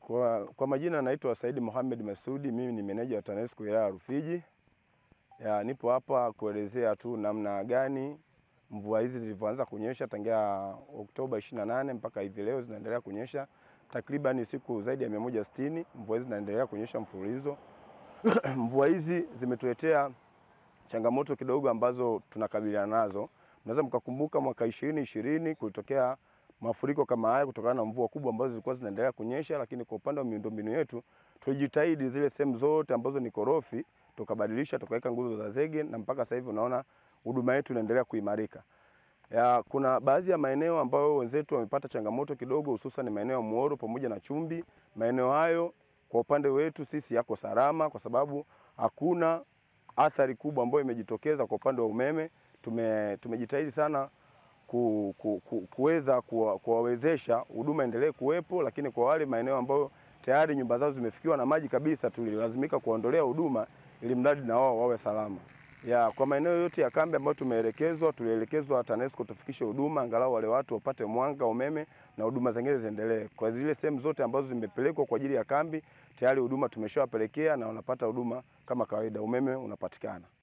Kwa, kwa majina naitwa Saidi Mohamed Masudi, mimi ni meneja wa TANESCO wilaya ya Rufiji. Ya, nipo hapa kuelezea tu namna gani mvua hizi zilivyoanza kunyesha tangia Oktoba 28 mpaka hivi leo zinaendelea kunyesha takriban siku zaidi ya 160 mvua hizi zinaendelea kunyesha mfululizo. mvua hizi zimetuletea changamoto kidogo ambazo tunakabiliana nazo. Mnaweza mkakumbuka mwaka 2020 kulitokea mafuriko kama haya kutokana na mvua kubwa ambazo zilikuwa zinaendelea kunyesha, lakini kwa upande wa miundombinu yetu tulijitahidi zile sehemu zote ambazo ni korofi tukabadilisha tukaweka nguzo za zege na mpaka sasa hivi unaona huduma yetu inaendelea kuimarika. Ya, kuna baadhi ya maeneo ambayo wenzetu wamepata changamoto kidogo, hususan maeneo ya Muhoro pamoja na Chumbi. Maeneo hayo kwa upande wetu sisi yako salama, kwa sababu hakuna athari kubwa ambayo imejitokeza kwa upande wa umeme. Tume, tumejitahidi sana ku, ku, ku, kuweza kuwawezesha huduma endelee kuwepo, lakini kwa wale maeneo ambayo tayari nyumba zao zimefikiwa na maji kabisa, tulilazimika kuondolea huduma ili mradi na wao wawe salama. Ya, kwa maeneo yote ya kambi ambayo tumeelekezwa, tulielekezwa TANESCO tufikishe huduma angalau wale watu wapate mwanga, umeme na huduma zingine ziendelee. Kwa zile sehemu zote ambazo zimepelekwa kwa ajili ya kambi, tayari huduma tumeshawapelekea na wanapata huduma kama kawaida, umeme unapatikana.